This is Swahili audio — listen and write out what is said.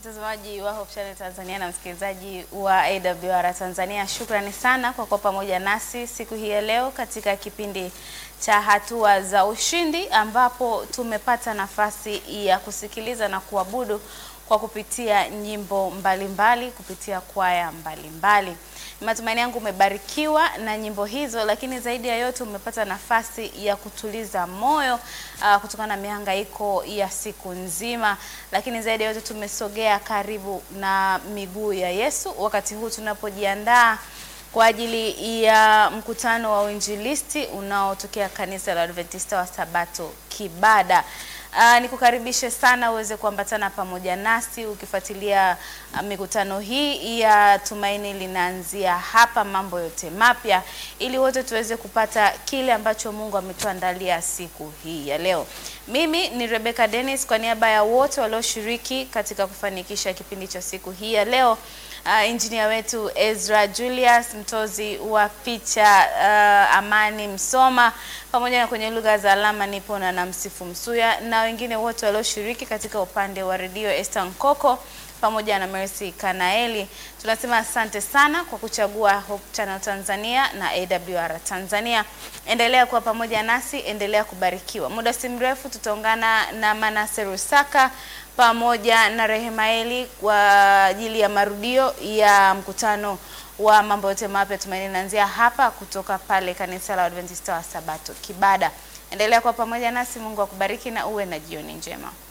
Mtazamaji wa Hope Channel Tanzania na msikilizaji wa AWR Tanzania, shukrani sana kwa kuwa pamoja nasi siku hii ya leo katika kipindi cha hatua za ushindi, ambapo tumepata nafasi ya kusikiliza na kuabudu kwa kupitia nyimbo mbalimbali mbali, kupitia kwaya mbalimbali. Matumaini yangu umebarikiwa na nyimbo hizo, lakini zaidi ya yote umepata nafasi ya kutuliza moyo uh, kutokana na mihangaiko ya siku nzima, lakini zaidi ya yote tumesogea karibu na miguu ya Yesu wakati huu tunapojiandaa kwa ajili ya mkutano wa uinjilisti unaotokea kanisa la Adventista wa Sabato Kibada. Uh, nikukaribishe sana uweze kuambatana pamoja nasi ukifuatilia uh, mikutano hii ya Tumaini linaanzia hapa, mambo yote mapya, ili wote tuweze kupata kile ambacho Mungu ametuandalia siku hii ya leo. Mimi ni Rebecca Dennis kwa niaba ya wote walioshiriki katika kufanikisha kipindi cha siku hii ya leo. Uh, injinia wetu Ezra Julius, mtozi wa picha uh, Amani Msoma, pamoja na kwenye lugha za alama nipo na Namsifu Msuya na wengine wote walioshiriki katika upande wa redio Esther Nkoko pamoja na Mercy Kanaeli. Tunasema asante sana kwa kuchagua Hope Channel Tanzania na AWR Tanzania. Endelea kuwa pamoja nasi, endelea kubarikiwa. Muda si mrefu tutaungana na Manase Rusaka pamoja na Rehemaeli kwa ajili ya marudio ya mkutano wa mambo yote mapya Tumaini naanzia hapa kutoka pale kanisa la Adventista wa Sabato Kibada. Endelea kuwa pamoja nasi, Mungu akubariki na uwe na jioni njema.